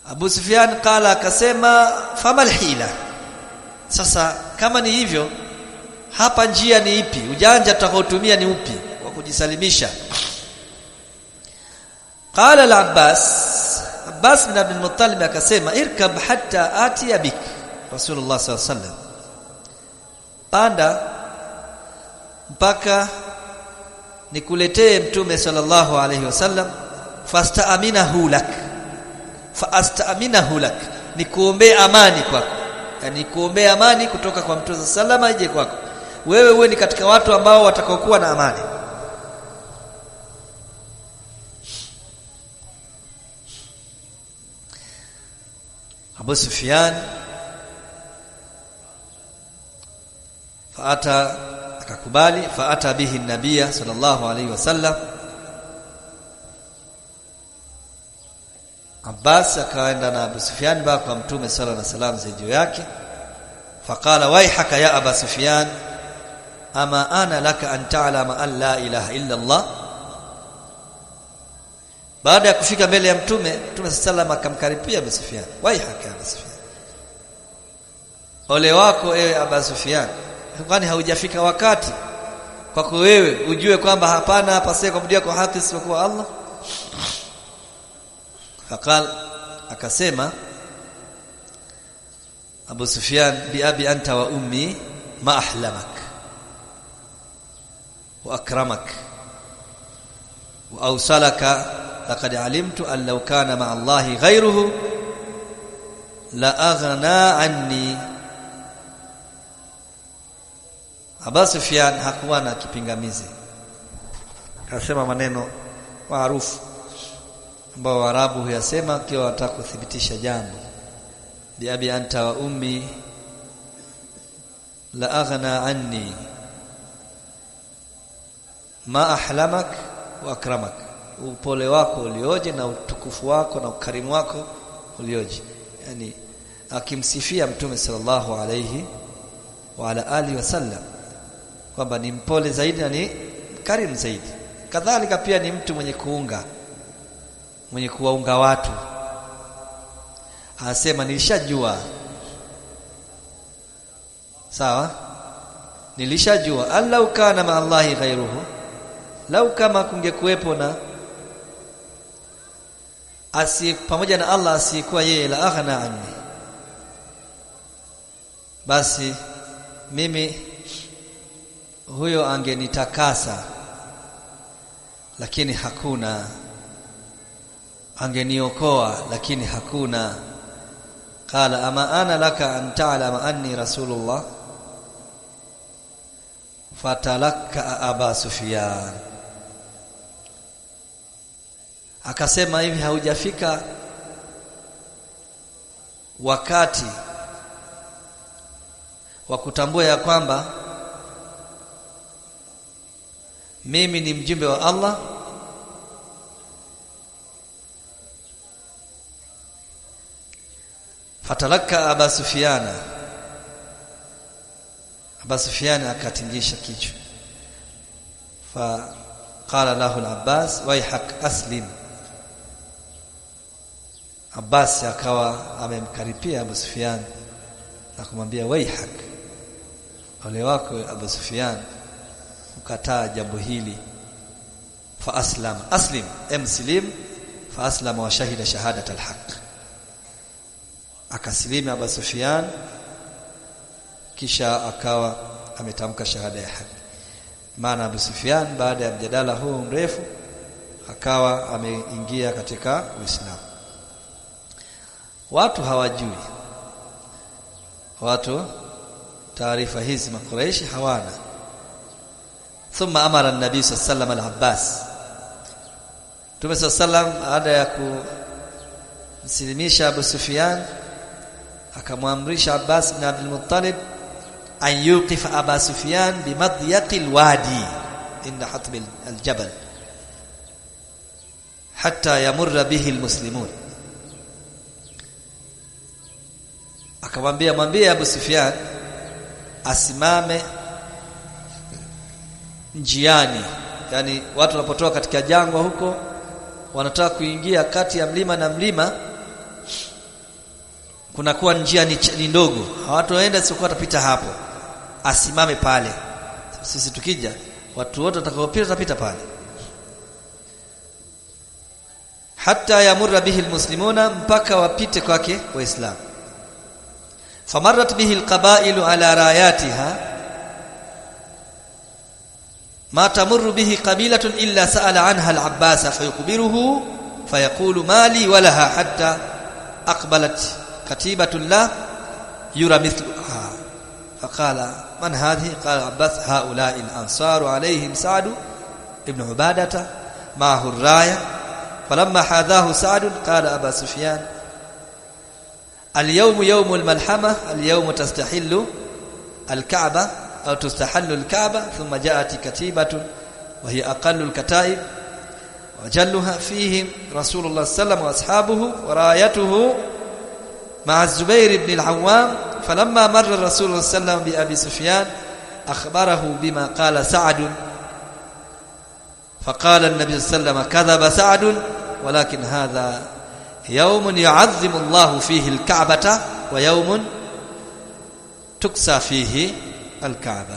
Abu Sufyan qala akasema famal hila sasa kama ni hivyo hapa njia ni ipi ujanja tutakaotumia ni upi wa kujisalimisha qala al-Abbas Abbas bin Abdul Muttalib akasema irkab hatta atiya bik Rasulullah sallallahu alaihi wasallam panda mpaka nikuletee mtume sallallahu alaihi wasallam fastaaminahu lak fastaaminahu lak nikuombee amani kwako yani kuombea amani kutoka kwa mtume sallallahu ije kwako wewe uwe ni katika watu ambao watakaokuwa na amani Abu Sufyan faata akakubali faata bihi nabia sallallahu alaihi wasallam Abbas akaenda na Abu Sufyan ba kwa mtume sallallahu alaihi wasallam zijuu yake faqala waihaka ya Abu Sufyan ama ana laka an ta'lama an la ilaha illa Allah baada ya kufika mbele ya mtume mtume sallallahu akamkaripia Abu Sufyan waihaka Abu Sufyan ole wako ewe Abu Sufyan kwani haujafika wakati kwako wewe ujue kwamba hapana hapasee kuabudiwa kwa haki isipokuwa Allah faqal akasema Abu Sufyan bi abi anta wa ummi ma ahlamak wa akramak wa awsalaka laqad alimtu an law kana ma Allah ghayruhu la aghna anni Abu Sufyan hakuwa na kipingamizi akasema maneno maarufu ambao Waarabu huyasema kiwa wataka kuthibitisha jambo bi abi anta wa ummi la aghna anni ma ahlamak wa akramak upole wako ulioje na utukufu wako na ukarimu wako ulioje yani akimsifia mtume sallallahu alayhi wa ala alihi wasallam kwamba ni mpole zaidi na ni karimu zaidi kadhalika pia ni mtu mwenye kuunga mwenye kuwaunga watu anasema nilishajua sawa nilishajua allau kana ma Allahi ghairuhu lau kama kungekuwepo na asi pamoja na Allah asiyekuwa yeye la aghna anni basi mimi huyo angenitakasa lakini hakuna angeniokoa lakini hakuna qala ama ana laka an ta'lama anni rasulullah fatalaka aba sufyan akasema hivi haujafika wakati wa kutambua ya kwamba mimi ni mjumbe wa Allah fatalaka aba sufyana aba sufyana akatingisha kichwa fa qala lahu al-abbas waihak aslim Abbas akawa amemkaripia Abu Sufyan na kumwambia waihak ole wako Abu Sufyan ukataa jambo hili fa aslam aslim emslim fa aslama wa shahida shahadat alhaq akasilimi Abu Sufyan kisha akawa ametamka shahada ya haki maana Abu Sufyan baada ya mjadala huu mrefu akawa ameingia katika Uislamu watu hawajui watu taarifa hizi makuraishi hawana thumma amara an-nabi sallallahu alaihi al-abbas Mtume sallallahu baada ya kumsilimisha Abu Sufyan akamwamrisha Abbas bin Abdul Muttalib an yuqif Abu Sufyan bimadyaqi al-wadi inda hatb al-jabal hatta yamurra bihi al-muslimun akamwambia mwambie Abu Sufyan asimame njiani yani watu wanapotoka katika jangwa huko wanataka kuingia kati ya mlima na mlima kunakuwa njia ni, ni ndogo hawatoenda sio watapita hapo asimame pale sisi tukija watu wote watakaopita watapita pale hatta yamurra bihi almuslimuna mpaka wapite kwake waislamu famarrat bihi alqabailu ala rayatiha ma tamurru bihi qabilatun illa sa'ala anha al-abbas fayukhbiruhu fayaqulu mali walaha hatta aqbalat katibatun la yura mithluha faqala man hadhihi qala abbas haula'i al-ansar alayhim sa'd ibn ubadata ma'ahu ar-raya فلما حاذاه سعد قال أبا سفيان اليوم يوم الملحمة اليوم تستحل الكعبة أو تستحل الكعبة ثم جاءت كتيبة وهي أقل الكتائب وجلها فيهم رسول الله صلى الله عليه وسلم وأصحابه ورايته مع الزبير بن العوام فلما مر الرسول صلى الله عليه وسلم بأبي سفيان أخبره بما قال سعد فقال النبي صلى الله عليه وسلم كذب سعد ولكن هذا يوم يعظم الله فيه الكعبة ويوم تكسى فيه الكعبة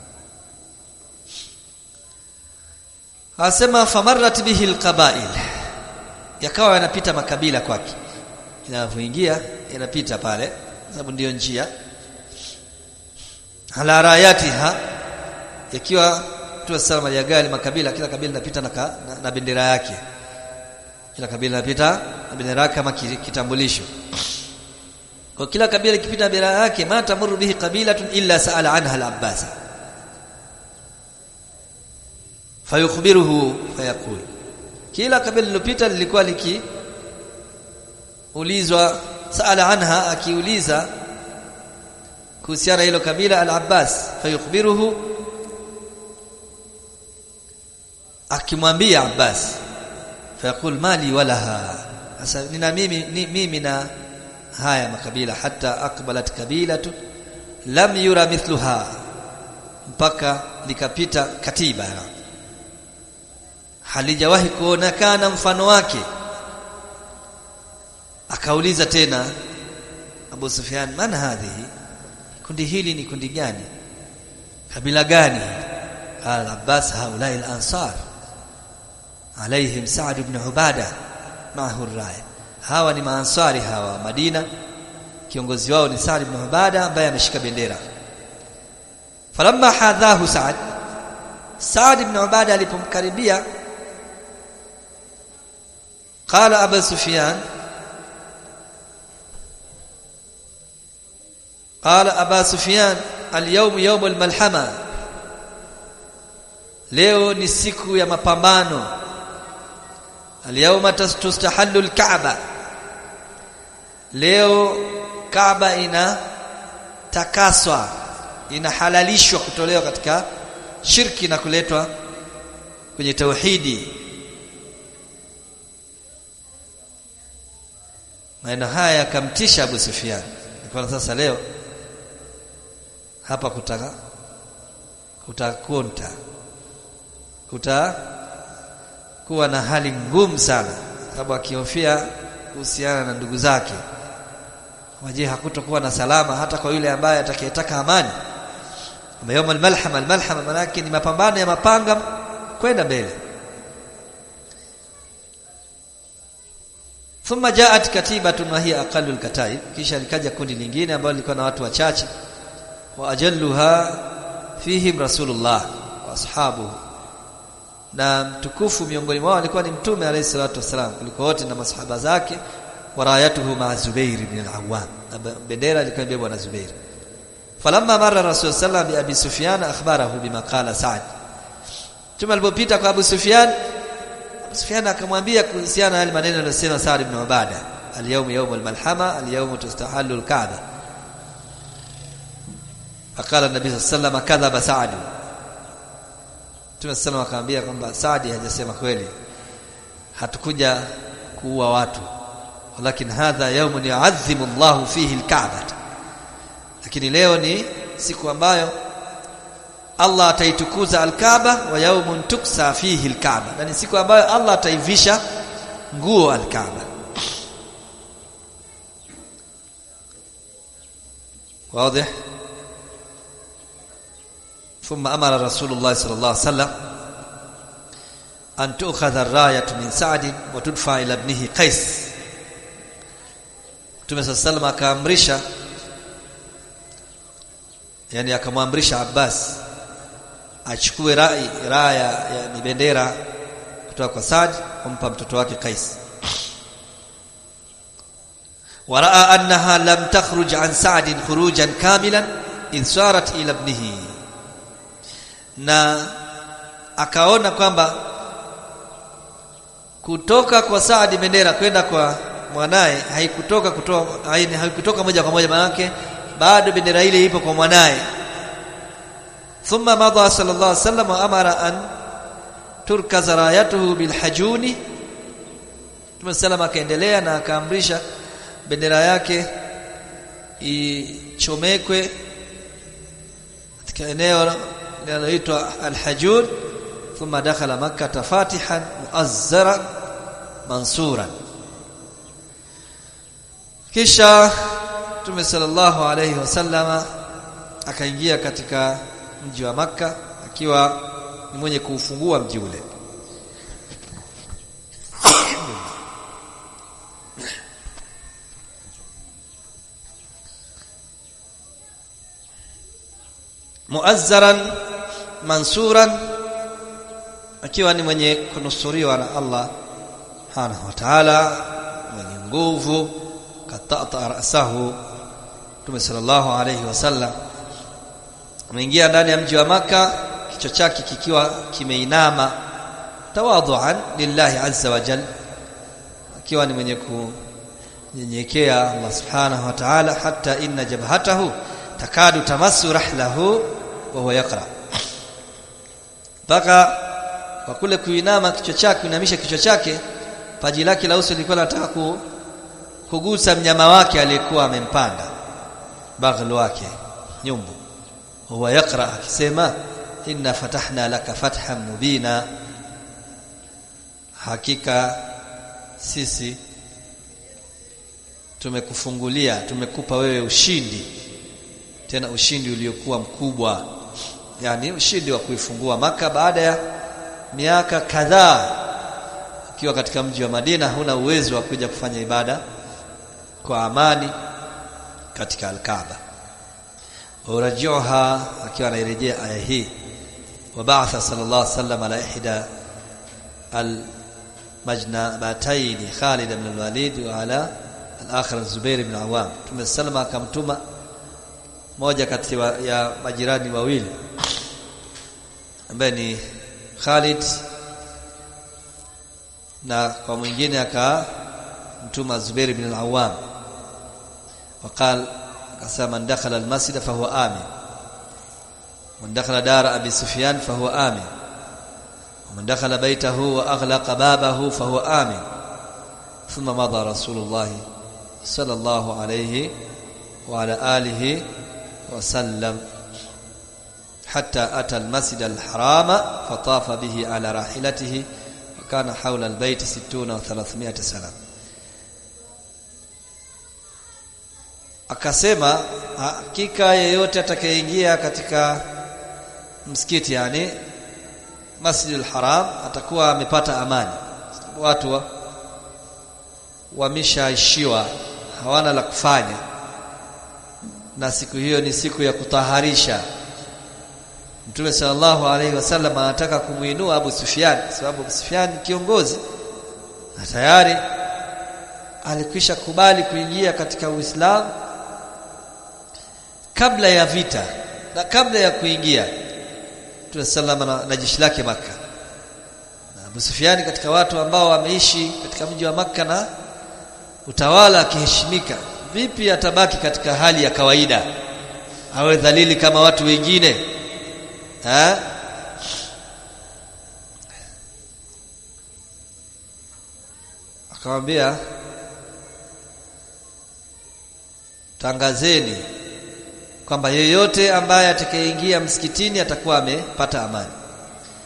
asema famarrat bihi alqabail yakawa yanapita makabila kwake inapoingia yanapita pale sababu ndiyo njia ala rayatiha yakiwa Mtume sallallahu alayhi wasallam makabila kila kabila linapita na, na, na bendera yake kila kabila linapita na bendera yake kama kitambulisho kwa kila kabila likipita bendera yake ma tamuru bihi qabilatun illa sa'ala anha al-abbas fayukhbiruhu fayaqul kila kabila lilopita lilikuwa liki ulizwa sa'ala anha akiuliza kuhusiana hilo kabila al-abbas fayukhbiruhu akimwambia Abbas fayaqul mali walaha sasa nina mimi ni, mimi na haya makabila hata aqbalat kabilatu lam yura mithluha mpaka likapita katiba halijawahi kuonekana mfano wake akauliza tena Abu Sufyan man hadhihi kundi hili ni kundi gani kabila gani qala Abbas haulai al-ansar alaihim Sa'd ibn Ubada maahu raya hawa ni maansari hawa Madina kiongozi wao ni Sa'd ibn Ubada ambaye ameshika bendera falamma hadhahu Sa'd Sa'd ibn Ubada alipomkaribia qala Abu Sufyan قال أبا سفيان اليوم يوم الملحمة leo ni siku ya mapambano alyawma tustahallu alkaaba leo kaaba ina takaswa inahalalishwa kutolewa katika shirki na kuletwa kwenye tauhidi maneno haya yakamtisha Abu Sufyan kwa sasa leo hapa kutaka kutakonta kuta kuwa na hali ngumu sana sababu akihofia kuhusiana na ndugu zake waje hakutokuwa na salama hata kwa yule ambaye atakayetaka amani yawm almalhama almalhama manake ni mapambano ya mapanga kwenda mbele thumma jaat katibatun wa hiya aqallu alkataib kisha likaja kundi lingine ambalo lilikuwa na watu wachache wa ajalluha fihim rasulullah wa ashabuhu na mtukufu miongoni mwao alikuwa ni mtume alayhi salatu wasalam kuliko wote na masahaba zake warayatuhu ma Zubair ibn al-Awwam bendera ilikuwa imebebwa na Zubair falamma marra rasul sallam bi abi Sufyan akhbarahu bima qala Sa'd Mtume alipopita kwa Abu Sufyan Abu Sufyan akamwambia kuhusiana na yale maneno aliyosema Sa'd ibn Ubada al-yawm yawm al-malhama al-yawm tustahallu al-Ka'ba فقال النبي صلى الله عليه وسلم كذب سعد Mtume sallallahu akamwambia kwamba Saadi hajasema kweli hatukuja kuua watu walakin hadha yawmun yu'azzimu Allahu fihi al-Ka'bah lakini leo ni siku ambayo Allah ataitukuza al-Kaaba wa yawmun tuksa fihi al-Kaaba na ni siku ambayo Allah ataivisha nguo al-Kaaba واضح ثم امر رسول الله صلى الله عليه وسلم ان تؤخذ الرايه من سعد وتدفع الى ابنه قيس Mtume صلى الله عليه وسلم akaamrisha yani akamwamrisha Abbas achukue rai raya yani bendera kutoka kwa Saad kumpa mtoto wake Qais waraa annaha lam takhruj an Sa'd khurujan kamilan in sarat ila ibnihi na akaona kwamba kutoka kwa Saad bendera kwenda kwa mwanaye haikutoka kutoa haikutoka moja kwa moja manake bado bendera ile ipo kwa mwanaye thumma madha sallallahu alaihi wasallam amara an turkaza rayatuhu bilhajuni Mtume sallam akaendelea na akaamrisha bendera yake ichomekwe katika eneo linaloitwa alhajun thumma dakhala makkah fatihan muazzara mansuran kisha Mtume sallallahu alayhi wasallama akaingia katika mji wa maka akiwa ni mwenye kuufungua mji ule muazzaran mansuran akiwa ni mwenye kunusuriwa na Allah subhanahu wa ta'ala mwenye nguvu katata rasahu Mtume sallallahu alayhi wasallam ameingia ndani ya mji wa maka kichwa chake kikiwa kimeinama tawadhuan lillahi azza wa jalla akiwa ni mwenye kunyenyekea Allah subhanahu wa ta'ala hatta inna jabhatahu takadu tamassu rahlahu wa huwa yaqra mpaka kwa kule kuinama kichwa chake kuinamisha kichwa chake paji lake la uso lilikuwa linataka ku, kugusa mnyama wake aliyekuwa amempanda baghlu wake nyumbu huwa yaqra akisema inna fatahna laka fathan mubina hakika sisi tumekufungulia tumekupa wewe ushindi tena ushindi uliokuwa mkubwa yani ushindi wa kuifungua maka baada ya miaka kadhaa ukiwa katika mji wa Madina huna uwezo wa kuja kufanya ibada kwa amani katika al-Kaaba urajiuha akiwa anairejea aya hii وبعث صلى الله عليه وسلم على إحدى المجنبتين خالد بن الوليد وعلى الآخر الزبير بن عوام ثم السلام akamtuma moja kati ya majirani wawili ambaye ni Khalid na kwa mwingine akamtuma Zubair bin al-Awwam وقال akasema man dakhala al-masjid fa huwa amin man dakhala dara abi sufyan fa huwa amin ومن دخل بيته واغلق بابه فهو آمن ثم مضى رسول الله صلى الله عليه وعلى آله وسلم حتى أتى المسجد الحرام فطاف به على راحلته وكان حول البيت ستون وثلاثمائة سنة akasema hakika yeyote atakayeingia katika msikiti yani Masjidil Haram atakuwa amepata amani watu wa, wameshaishiwa hawana la kufanya na siku hiyo ni siku ya kutaharisha Mtume sallallahu alaihi wasallam anataka kumuinua Abu Sufyan sababu Abu Sufyan kiongozi na tayari alikwisha kubali kuingia katika Uislamu kabla ya vita na kabla ya kuingia Mtume sallallahu na, na jeshi lake maka na Abu Sufyan katika watu ambao wameishi katika mji wa maka na utawala akiheshimika vipi atabaki katika hali ya kawaida awe dhalili kama watu wengine ha? akamwambia tangazeni kwamba yeyote ambaye atakayeingia msikitini atakuwa amepata amani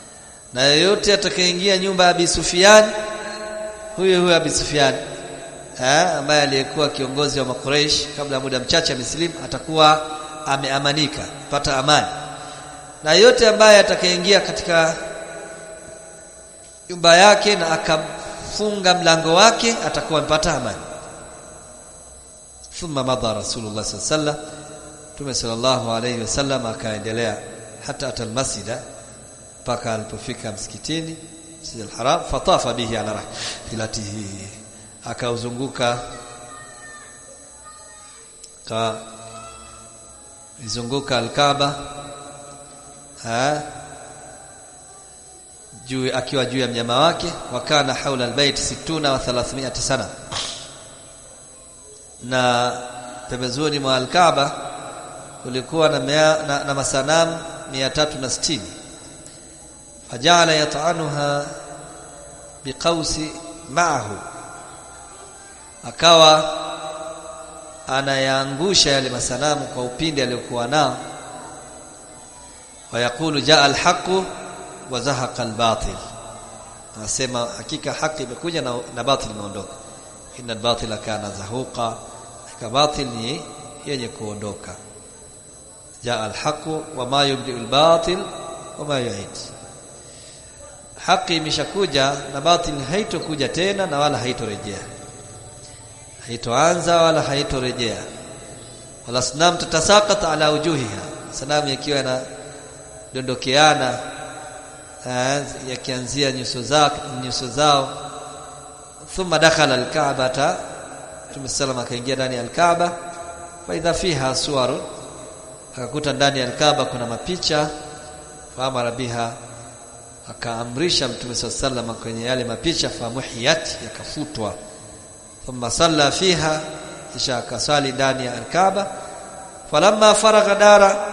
na yeyote atakayeingia nyumba ya Abi Sufyan huyo huyo Abi Sufyan eh, ambaye aliyekuwa kiongozi wa Makuraish kabla muda mchache amesilimu atakuwa ameamanika pata amani na yote ambaye atakayeingia katika nyumba yake na akafunga mlango wake atakuwa amepata amani thumma madha rasulullah sallallahu alaihi wasallam tume sallallahu alaihi wasallam akaendelea hata atal masjida mpaka alipofika msikitini Masjid al-Haram fatafa bihi ala rahilatihi akauzunguka ka izunguka al-Kaaba ha juu akiwa juu ya mnyama wake wakana haula albayt 60 wa 300 sana na pembezoni mwa al-Kaaba kulikuwa na, mea, na, na masanamu 360 fajala yat'anuha biqausi ma'ahu akawa anayaangusha yale masanamu kwa upinde aliyokuwa nao wayakulu jaa alhaqu wa zahaqa albatil anasema hakika haki imekuja na, na batil imeondoka inna albatila kana zahuqa hakika batil ni yenye kuondoka jaa alhaqu wa ma yubdi albatil wa ma yu'id haki imeshakuja na batil haitokuja tena na wala haitorejea haitoanza wala haitorejea wala sanam tatasaqata ala wujuhiha sanamu yakiwa na dondokeana yakianzia nyuso zao nyuso zao thumma dakhala alka'bata tumesalama akaingia ndani ya alkaaba fa idha fiha suwaru akakuta ndani ya alkaaba kuna mapicha faamara biha akaamrisha mtume sallallahu kwenye yale mapicha famuhiyat yakafutwa thumma salla fiha kisha akasali ndani ya alkaaba falamma faragha dara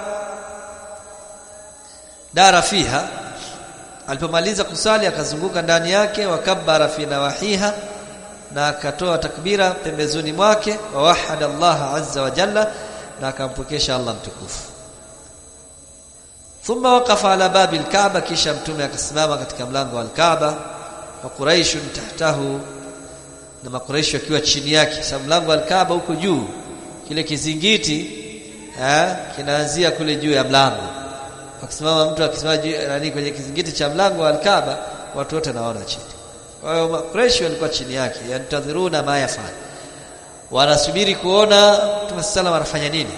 dara fiha alipomaliza kusali akazunguka ndani yake wakabbara fi nawahiha na akatoa takbira pembezoni mwake wa wahada Allah azza wa jalla na akampokesha Allah mtukufu thumma waqafa ala babi alkaaba kisha mtume akasimama katika mlango wa alkaaba wa quraish tahtahu na makuraishi wakiwa chini yake sababu mlango wa alkaaba huko juu kile kizingiti eh kinaanzia kule juu ya mlango akisimama mtu akisimama nani kwenye kizingiti cha mlango wa alkaaba watu wote naona chini kwa hiyo makuraishi walikuwa chini yake yantadhiruna ma yafanya wanasubiri kuona Mtume sallallahu anafanya nini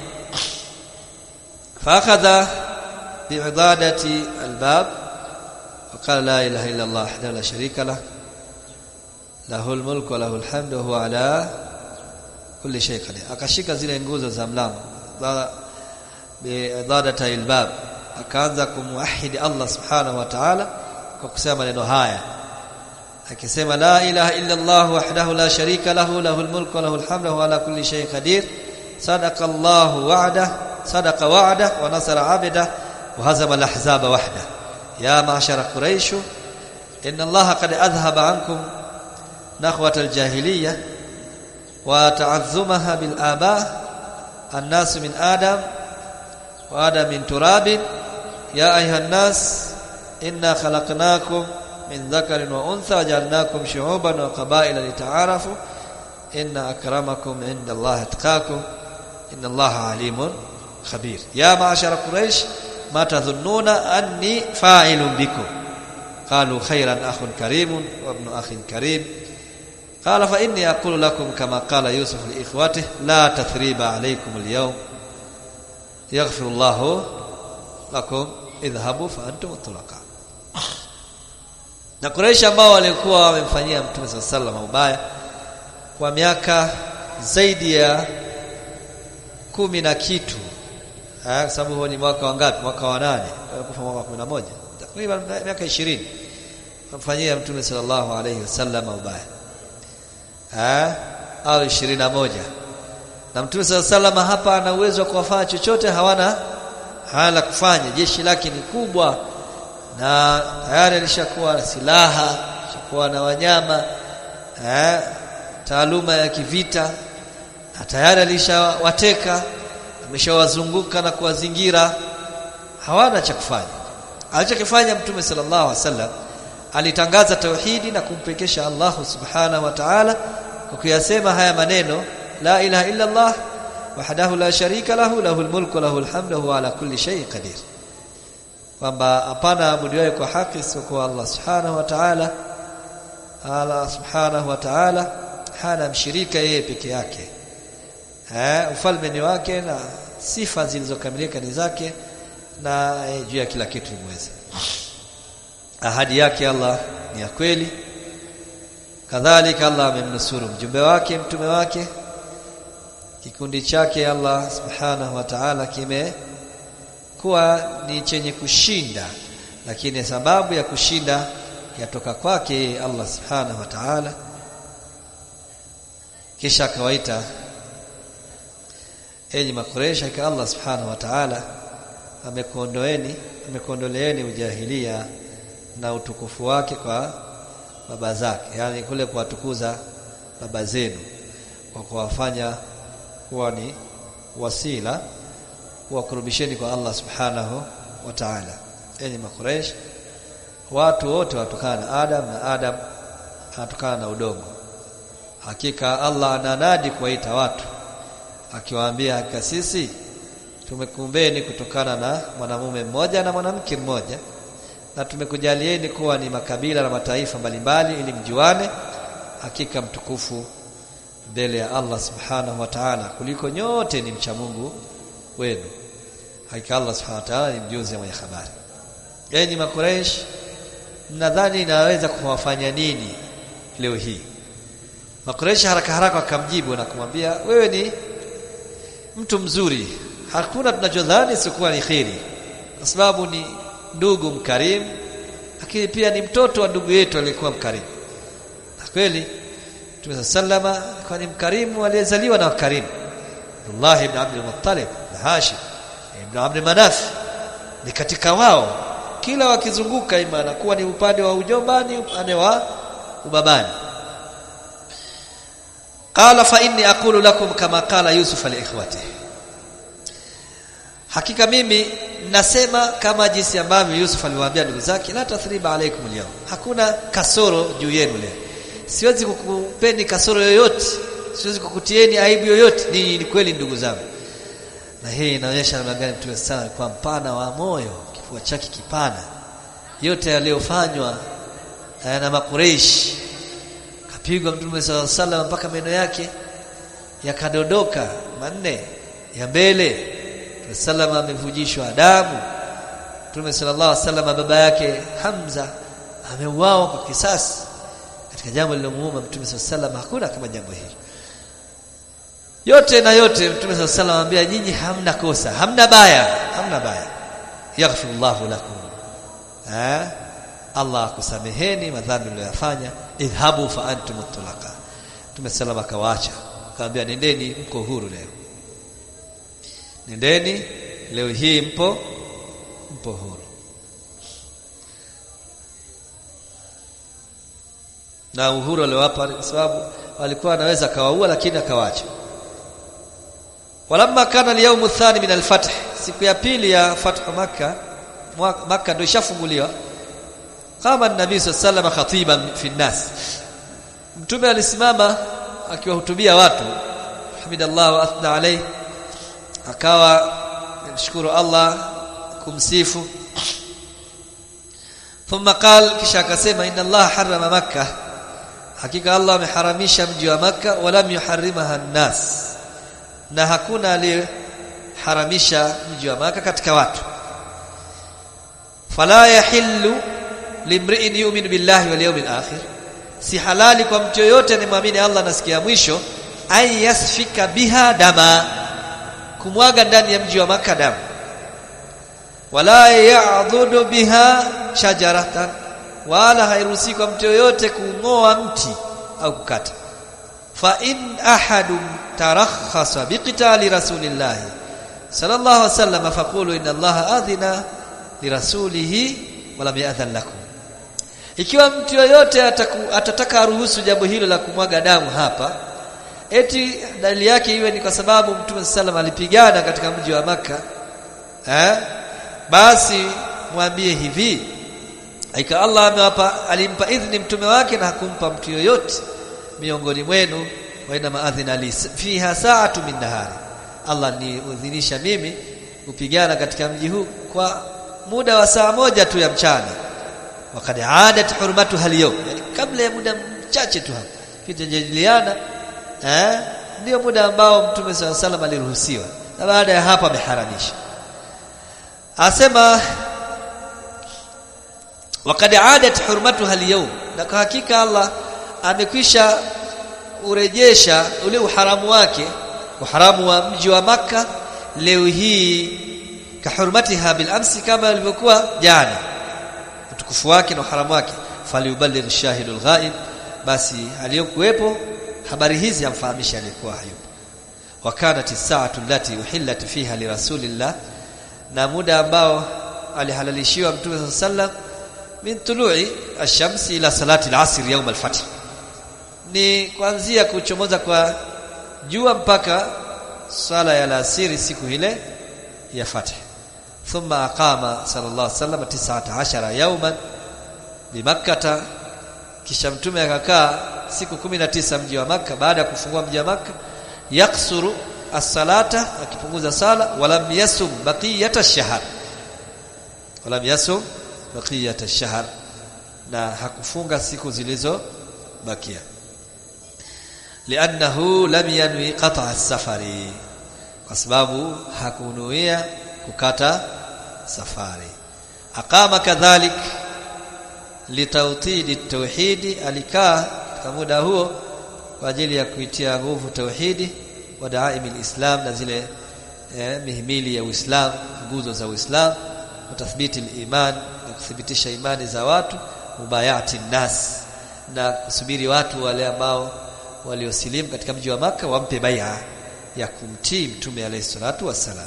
فاخذ بعضاده الباب وقال لا اله الا الله وحده لا شريك له له الملك وله الحمد وهو على كل شيء قدير akashika zile nguzo za mlango bi'adadati albab akaanza kumuahidi Allah subhanahu wa ta'ala kwa kusema maneno haya akisema la ilaha illa Allah wahdahu la sharika lahu lahul mulku wa lahul hamdu wa ala kulli shay'in qadir sadaqa Allah wa'da sadaqa wa'da wa nasara 'abda wa hazama al-ahzaba wahda ya ma'shara quraish inna Allah qad adhhaba 'ankum نخوة الجاهلية وتعظمها بالآباء الناس من آدم وآدم من تراب يا أيها الناس إنا خلقناكم من ذكر وأنثى وجعلناكم شعوبا وقبائل لتعارفوا إن أكرمكم عند الله اتقاكم إن الله عليم خبير يا معشر قريش ما تظنون أني فاعل بكم قالوا خيرا أخ كريم وابن أخ كريم قال فإني أقول لكم كما قال يوسف لإخوته لا تثريب عليكم اليوم يغفر الله لكم اذهبوا فأنتم الطلقاء na Quraysh ambao walikuwa wamemfanyia Mtume صلى الله عليه وسلم ubaya kwa miaka zaidi ya kumi na kitu eh sababu huo ni mwaka wa ngapi mwaka wa nane kufa mwaka wa 11 takriban miaka 20 kumfanyia Mtume sallallahu alayhi wasallam ubaya eh au 21 na Mtume sallallahu hapa ana uwezo wa kuwafanya chochote hawana hala kufanya jeshi lake ni kubwa na tayari alishakuwa na silaha alishakuwa na wanyama eh taaluma ya kivita na tayari alishawateka ameshawazunguka na kuwazingira hawana cha kufanya alichokifanya Mtume sallallahu alaihi wasallam alitangaza tauhidi na kumpekesha Allah subhanahu wa ta'ala kwa kuyasema haya maneno la ilaha illa Allah wahdahu la sharika lahu lahul mulku lahul hamdu huwa ala kulli shay'in qadir kwamba hapana abudiwaye kwa haki isipokuwa Allah subhanahu wa ta'ala Allah subhanahu wa ta'ala hana mshirika yeye peke yake eh ufalme ni wake na sifa zilizokamilika ni zake na eh, juu ya kila kitu ni mweza ahadi yake Allah ni ya kweli kadhalika Allah amemnusuru mjumbe wake mtume wake kikundi chake Allah subhanahu wa ta'ala kime kuwa ni chenye kushinda lakini sababu ya kushinda yatoka kwake Allah subhanahu wa ta'ala kisha akawaita enyi makuresha ka Allah subhanahu wa ta'ala amekuondoeni amekuondoleeni ujahilia na utukufu wake kwa baba zake yani kule kuwatukuza baba zenu kwa kuwafanya kuwa ni wasila kuwakurubisheni kwa Allah subhanahu wa ta'ala enyi makuresh watu wote watokana na Adam na Adam anatokana na udongo hakika Allah ananadi kuwaita watu akiwaambia hakika sisi tumekumbeni kutokana na mwanamume mmoja na mwanamke mmoja na tumekujalieni kuwa ni makabila na mataifa mbalimbali ili mjuane hakika mtukufu mbele ya Allah subhanahu wa ta'ala kuliko nyote ni mcha Mungu wenu hakika Allah subhanahu wa ta'ala ni mjuzi mwenye habari enyi makureish mnadhani inaweza kuwafanya nini leo hii makureish haraka haraka wakamjibu na kumwambia wewe ni mtu mzuri hakuna tunachodhani sikuwa ni khiri kwa sababu ni ndugu mkarimu lakini pia ni mtoto wa ndugu yetu aliyekuwa mkarimu na kweli Mtume sallama alikuwa ni mkarimu aliyezaliwa na wakarimu Abdullah ibn Abdul Muttalib na Hashim ibn Abd Manaf ni katika wao kila wakizunguka ima anakuwa ni upande wa ujombani upande wa ubabani qala fa inni aqulu lakum kama qala Yusuf li ikhwatihi hakika mimi nasema kama jinsi ambavyo Yusuf aliwaambia ndugu zake la tathriba alaikum leo hakuna kasoro juu yenu leo siwezi kukupeni kasoro yoyote siwezi kukutieni aibu yoyote ni, ni kweli ndugu zangu na hii inaonyesha namna gani mtume sana kwa mpana wa moyo kifua chake kipana yote yaliyofanywa na makureishi kapigwa mtume sallallahu alaihi wasallam mpaka meno yake yakadodoka manne ya mbele Salama amevujishwa damu Mtume sallallahu alaihi wasallam baba yake Hamza ameuawa kwa kisasi katika jambo lilomuuma Mtume sallallahu alaihi wasallam hakuna kama jambo hili yote na yote Mtume sallallahu alaihi wasallam anambia nyinyi hamna kosa hamna baya hamna baya yaghfirullahu lakum eh Allah akusameheni madhambi mliyofanya idhabu fa antum mutlaqa Mtume sallallahu akawaacha akamwambia nendeni mko huru leo nendeni leo hii mpo mpo huru na uhuru aliowapa kwa sababu walikuwa anaweza akawaua lakini akawacha walamma kana al-yawm athani min al-fath siku ya pili ya fathu makkah makkah ndio ishafunguliwa kama nabii sallallahu khatiban fi nas mtume alisimama akiwahutubia watu hamidallahu wa athna alayhi akawa mshukuru Allah kumsifu thumma qal kisha akasema inna Allah harrama makkah hakika Allah ameharamisha mji wa makkah wala yuharrimaha an-nas na hakuna aliyeharamisha mji wa makkah katika watu fala yahillu limri'in yu'minu billahi wal yawmil akhir si halali kwa mtu yoyote anayemwamini Allah na siku ya mwisho ay yasfika biha dama kumwaga ndani ya mji wa Makka damu wala ya'dhudu biha shajaratan wala hairuhusi kwa mtu yoyote kungoa mti au kukata fa in ahadun tarakhasa biqitali rasulillah sallallahu alaihi wasallam faqulu inna allaha adhina lirasulihi wala bi'adhan lakum ikiwa mtu yoyote ataku, atataka aruhusu jambo hilo la kumwaga damu hapa eti dalili yake iwe ni kwa sababu Mtume sallam alipigana katika mji wa maka eh basi mwambie hivi aika Allah amewapa alimpa idhni mtume wake na hakumpa mtu yoyote miongoni mwenu wa inna maadhina li fiha sa'atu min nahari Allah ni udhinisha mimi kupigana katika mji huu kwa muda wa saa moja tu ya mchana wakad adat hurmatuha al-yawm yani kabla ya muda mchache tu hapo kitajadiliana eh ndio muda ambao mtume swalla salam aliruhusiwa na baada ya hapo ameharamisha asema wakad adat hurmatuha al-yawm na kwa hakika Allah amekwisha urejesha ule uharamu wake uharamu wa mji wa maka leo hii kahurmatiha bil amsi kama ilivyokuwa jana utukufu wake na uharamu wake faliuballigh shahidul ghaib basi aliyokuwepo habari hizi amfahamisha alikuwa hayupo wakanat as-sa'atu allati uhillat fiha li rasulillah na muda ambao alihalalishiwa mtume sallam min tulu'i ash-shamsi ila salati al-asr yawm al-fath ni kuanzia kuchomoza kwa jua mpaka sala ya alasiri siku ile ya fath thumma aqama sallallahu alaihi wasallam 19 yawman bimakkah kisha mtume akakaa siku 19 mji wa maka baada ya kufungua mji wa maka yaksuru as-salata akipunguza sala walam yasum baqiyata ash-shahr walam yasum baqiyata ash-shahr na hakufunga siku zilizobakia li'annahu lam yanwi qata' as-safari kwa sababu hakunuia kukata safari aqama kadhalik litawtidi tauhidi alikaa kwa muda huo kwa ajili ya kuitia nguvu tauhidi wa daaimi alislam na zile eh, mihimili ya Uislamu nguzo za Uislamu wa tathbiti aliman na kuthibitisha imani za watu mubayati nas na kusubiri watu wale ambao waliosilimu katika mji wa maka wampe bai'a ya kumtii mtume alayhi salatu wassalam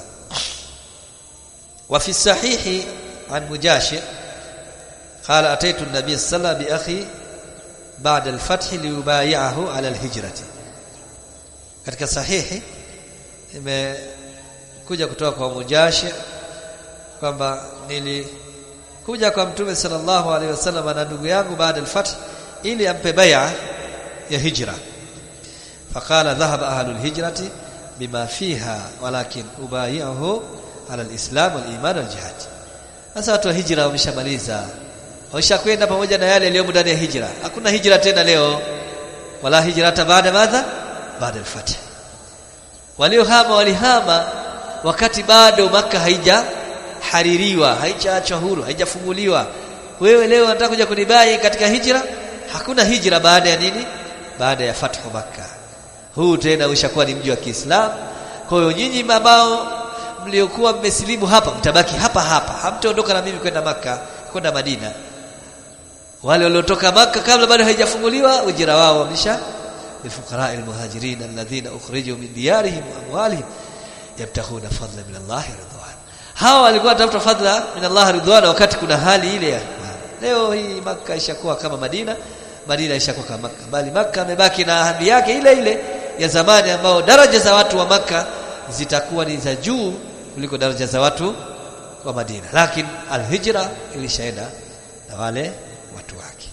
wa fi sahihi an mujashir قال اتيت النبي صلى الله عليه وسلم باخي بعد الفتح ليبايعه على الهجره katika sahihi imekuja kutoka kwa mujashi kwamba nilikuja kwa mtume sallallahu alaihi wasallam na ndugu yangu baada al-fath ili ampe bai'a ya hijra faqala dhahaba ahlu al-hijrati bima fiha walakin ubayi'uhu ala al-islam wal-iman wal-jihad sasa watu wa hijra wameshamaliza washakwenda pamoja na yale yaliyomo ndani ya hijra hakuna hijra tena leo wala hijrata baada madha baada al-fath waliohama walihama wakati bado maka haija haririwa haijaachwa huru haijafunguliwa wewe leo unataka kuja kunibai katika hijra hakuna hijra baada ya nini baada ya fathu maka huu tena ushakuwa ni mji wa Kiislamu kwa hiyo nyinyi ambao mliokuwa mmesilimu hapa mtabaki hapa hapa hamtaondoka na mimi kwenda maka kwenda Madina wale waliotoka maka kabla bado haijafunguliwa ujira wao wamesha للفقراء المهاجرين الذين اخرجوا من ديارهم واموالهم يبتغون فضلا من الله ورضوان hawa walikuwa watafuta fadla min Allah ridwana wakati kuna hali ile ya leo hii maka ishakuwa kama Madina Madina ishakuwa kama Makka bali Makka amebaki na ahadi yake ile ile ya zamani ambao daraja za watu wa Makka zitakuwa ni za juu kuliko daraja za watu wa Madina lakini alhijra ilishaenda na wale watu wake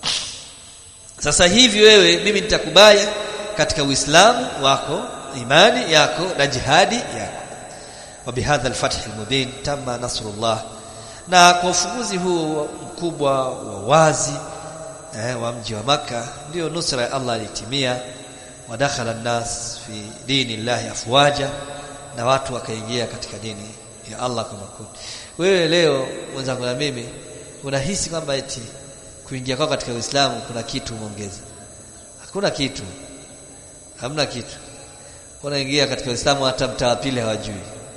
sasa hivi wewe mimi nitakubaya katika Uislamu wako imani yako na jihadi yako وبهذا الفتح المبين تم نصر الله na kwa ufunguzi huu mkubwa wa wazi eh, wa mji wa maka ndio nusra ya Allah ilitimia wadakhala an-nas fi dini Allah afwaja na watu wakaingia katika dini ya Allah kwa makundi wewe leo mwenzangu na mimi unahisi kwamba eti kuingia kwako katika Uislamu kuna kitu umeongeza hakuna kitu hamna kitu unaingia katika Uislamu hata mtaa pili hawajui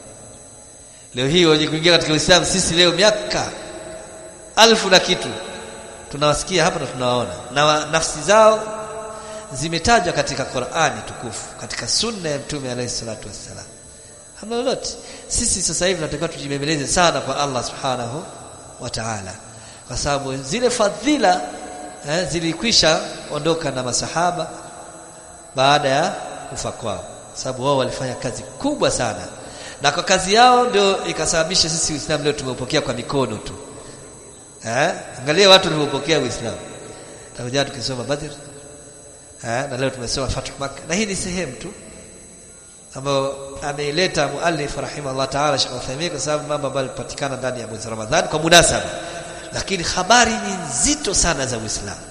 leo hii wenye kuingia katika Uislamu sisi leo miaka alfu na kitu tunawasikia hapa na tunawaona na wa, nafsi zao zimetajwa katika Qur'ani tukufu katika sunna ya Mtume alayhi salatu wassalam hamna lolote sisi sasa hivi tunatakiwa tujibembeleze sana kwa Allah subhanahu wa ta'ala kwa sababu zile fadhila eh, zilikwisha ondoka na masahaba baada ya kufa kwao sababu wao walifanya kazi kubwa sana na kwa kazi yao ndio ikasababisha sisi Uislamu leo tumeupokea kwa mikono tu eh angalia watu waliopokea Uislamu takuja tukisoma Badr eh, na leo tumesoma Fathu Makkah na hii ni sehemu tu ambayo ameileta muallif rahimahullah ta'ala Sheikh Uthaymeen kwa sababu mambo ambayo yalipatikana ndani ya mwezi Ramadhani kwa munasaba lakini habari ni nzito sana za Uislamu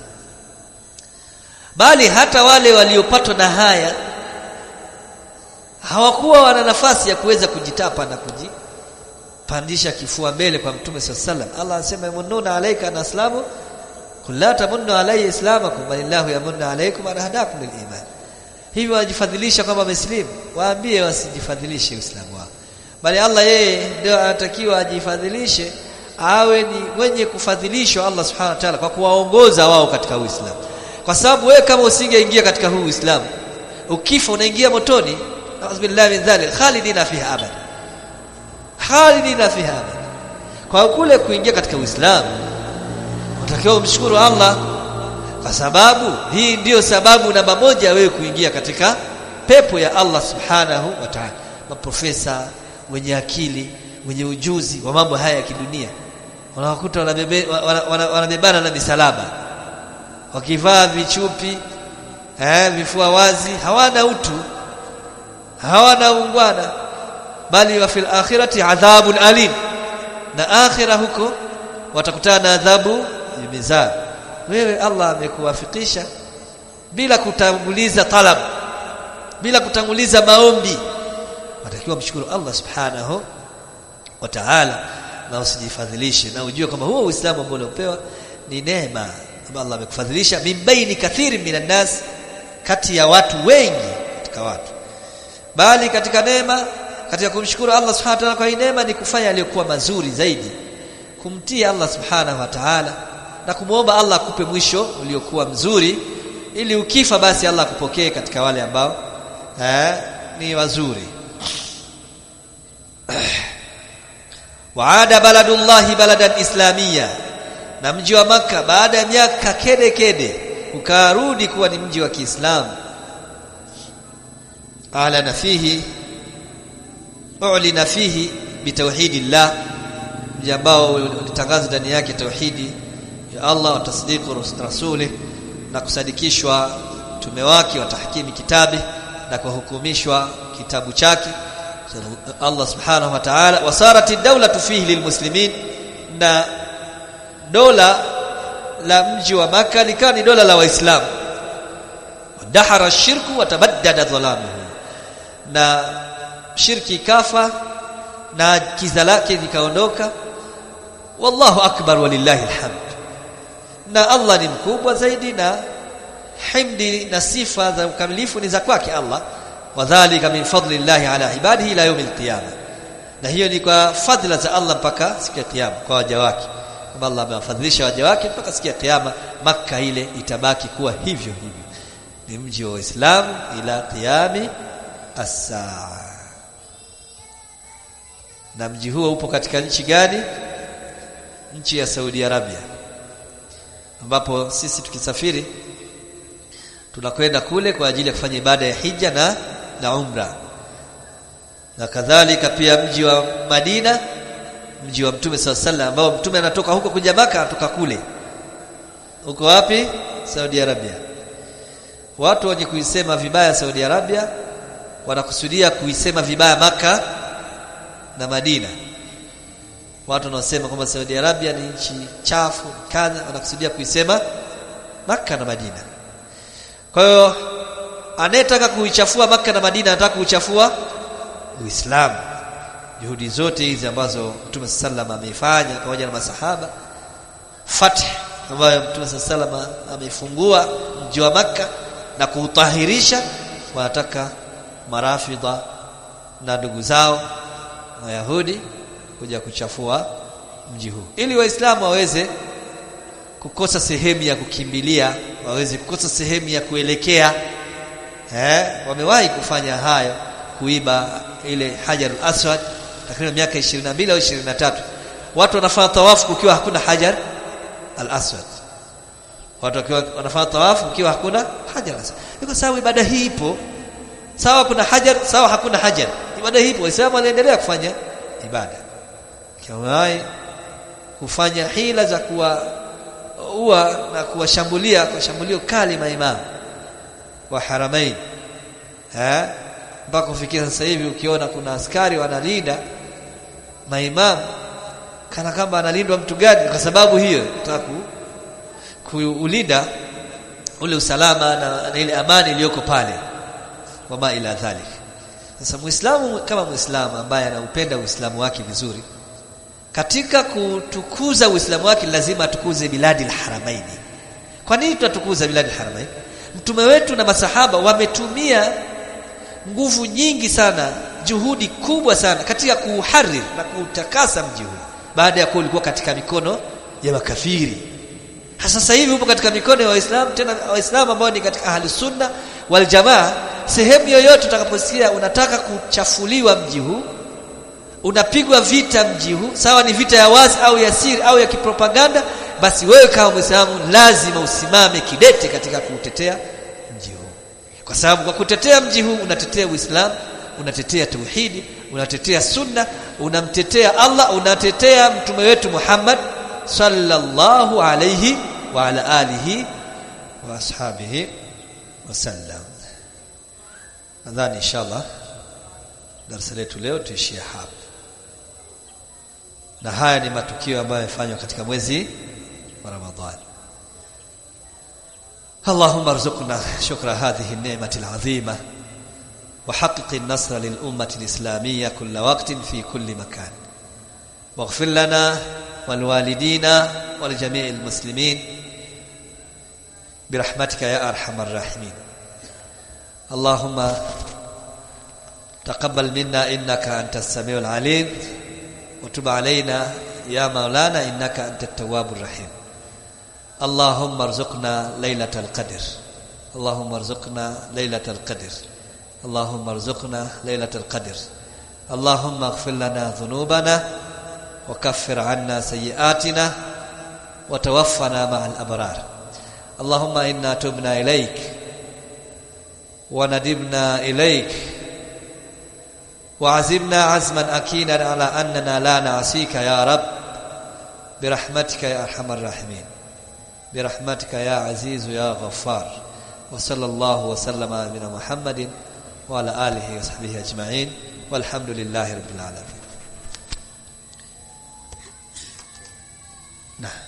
bali hata wale waliopatwa na haya hawakuwa wana nafasi ya kuweza kujitapa na kujipandisha kifua mbele kwa Mtume SAW Allah anasema yamununa alayka na aslamu qul la tamunnu alayya islamakum balillahu yamunnu alaykum an hadakum liliman hivi wajifadhilisha kwamba wameslimu waambie wasijifadhilishe uislamu wao bali Allah yeye ndio anatakiwa ajifadhilishe awe ni mwenye kufadhilishwa Allah subhanahu wa ta'ala kwa kuwaongoza wao katika uislamu kwa sababu wewe kama usingeingia katika huu uislamu ukifa unaingia motoni billahi min dhalik khalidina fiha abad khalidina fiha abad kwa kule kuingia katika uislamu unatakiwa umshukuru Allah kwa sababu hii ndiyo sababu namba moja wewe kuingia katika pepo ya Allah subhanahu wa ta'ala maprofesa wenye akili wenye ujuzi wa mambo haya ya kidunia wanawakuta wanabebana wana, wana na misalaba wakivaa vichupi eh, vifua wazi hawana utu hawana ungwana bali wa fil akhirati adhabun alim na akhira huko watakutana na adhabu mizaa wewe Allah amekuwafikisha bila kutanguliza talab bila kutanguliza maombi watakiwa mshukuru Allah subhanahu wa ta'ala na usijifadhilishe na ujue kwamba huo uislamu ambao uliopewa ni neema ambayo Allah amekufadhilisha mimbaini kathiri minan nas kati ya watu wengi katika watu bali katika neema katika kumshukuru Allah subhanahu wa ta'ala kwa hii neema ni kufanya aliyokuwa mazuri zaidi kumtii Allah subhanahu wa ta'ala na kumwomba Allah akupe mwisho uliokuwa mzuri ili ukifa basi Allah akupokee katika wale ambao eh, ni wazuri waada baladullahi baladan islamia na mji wa maka baada ya miaka kede kede ukarudi kuwa ni mji wa Kiislamu alana fihi ulina fihi bitauhidillah mji ambao ulitangaza ndani yake tauhidi ya Allah wa tasdiqu rasuli na kusadikishwa tume wake wa tahkimi kitabi na kuhukumishwa kitabu chake Allah subhanahu wa ta'ala wasarat ad-dawlatu fihi lilmuslimin na dola la mji wa maka likawa ni dola la waislamu wadahara ash-shirku wa tabaddada dhalamuhu na shirki kafa na kiza lake likaondoka wallahu akbar walillahi alhamd na Allah ni mkubwa zaidi na himdi na sifa za ukamilifu ni za kwake Allah wadhālika min fadlillahi ala ibadihi ila yawmil qiyamah na hiyo ni kwa fadhila za Allah mpaka siku ya kiyama kwa waja wake kama Allah amewafadhilisha waja wake mpaka siku ya kiyama maka ile itabaki kuwa hivyo hivyo ni mji wa Uislamu ila qiyami as-saa na mji huo upo katika nchi gani nchi ya Saudi Arabia ambapo sisi tukisafiri tunakwenda kule kwa ajili ya kufanya ibada ya hija na na umra na kadhalika pia mji wa Madina mji wa Mtume SAW ambao Mtume anatoka huko kuja Maka anatoka kule huko wapi Saudi Arabia watu wenye kuisema vibaya Saudi Arabia wanakusudia kuisema vibaya Maka na Madina watu wanaosema kwamba Saudi Arabia ni nchi chafu kadha wanakusudia kuisema Maka na Madina kwa hiyo anayetaka kuichafua Maka na Madina anataka kuichafua Uislamu juhudi zote hizi ambazo Mtume sallam ameifanya pamoja na masahaba fath ambayo Mtume sallam ameifungua mji wa Makka na kuutahirisha wanataka marafidha na ndugu zao Wayahudi kuja kuchafua mji huu ili waislamu waweze kukosa sehemu ya kukimbilia waweze kukosa sehemu ya kuelekea eh wamewahi kufanya hayo kuiba ile hajar aswad takriban miaka 22 au 23 watu wanafanya tawafu kukiwa hakuna hajar al-aswad watu wakiwa wanafanya tawafu kukiwa hakuna hajar al-aswad iko sawa ibada hii ipo sawa kuna hajar sawa hakuna hajar ibada hii ipo waislamu wanaendelea kufanya ibada kiwahi kufanya hila za kuwa ua na kuwashambulia kwa shambulio kali maimamu wa haramain eh mpaka kufikia sasa hivi ukiona kuna askari wanalinda maimamu kana kama analindwa mtu gani kwa sababu hiyo nataka kuulinda ule usalama na, na ile amani iliyoko pale wama ila dhalik sasa muislamu kama muislamu ambaye anaupenda uislamu wake vizuri katika kutukuza uislamu wake lazima atukuze biladi alharamaini kwa nini tunatukuza biladi alharamaini mtume wetu na masahaba wametumia nguvu nyingi sana juhudi kubwa sana katika kuuhariri na kuutakasa mji huu baada ya kuwa ulikuwa katika mikono ya makafiri sasa hivi upo katika mikono ya waislamu tena waislamu ambao ni katika ahli sunna wal jamaa sehemu yoyote utakaposikia unataka kuchafuliwa mji huu unapigwa vita mji huu sawa ni vita ya wazi au ya siri au ya kipropaganda basi wewe kama muislamu lazima usimame kidete katika kuutetea mji huu kwa sababu kwa kutetea mji huu unatetea uislamu unatetea tauhidi unatetea sunna unamtetea Allah unatetea mtume wetu Muhammad sallallahu alayhi wa ala alihi wa ashabihi wasallam nadhani inshallah darasa letu leo tuishie hapa na haya ni matukio ambayo yamefanywa katika mwezi wa Ramadhani اللهم ارزقنا شكر هذه النعمة العظيمة وحقق النصر للأمة الإسلامية كل وقت في كل مكان واغفر لنا والوالدين ولجميع المسلمين برحمتك يا أرحم الراحمين اللهم تقبل منا إنك أنت السميع العليم وتب علينا يا مولانا إنك أنت التواب الرحيم اللهم ارزقنا ليلة القدر اللهم ارزقنا ليلة القدر اللهم ارزقنا ليلة القدر اللهم اغفر لنا ذنوبنا وكفر عنا سيئاتنا وتوفنا مع الأبرار اللهم إنا تبنا إليك وندبنا إليك وعزمنا عزما أكينا على أننا لا نعصيك يا رب برحمتك يا أرحم الراحمين برحمتك يا عزيز يا غفار وصلى الله وسلم على نبينا محمد وعلى آله وصحبه أجمعين والحمد لله رب العالمين نعم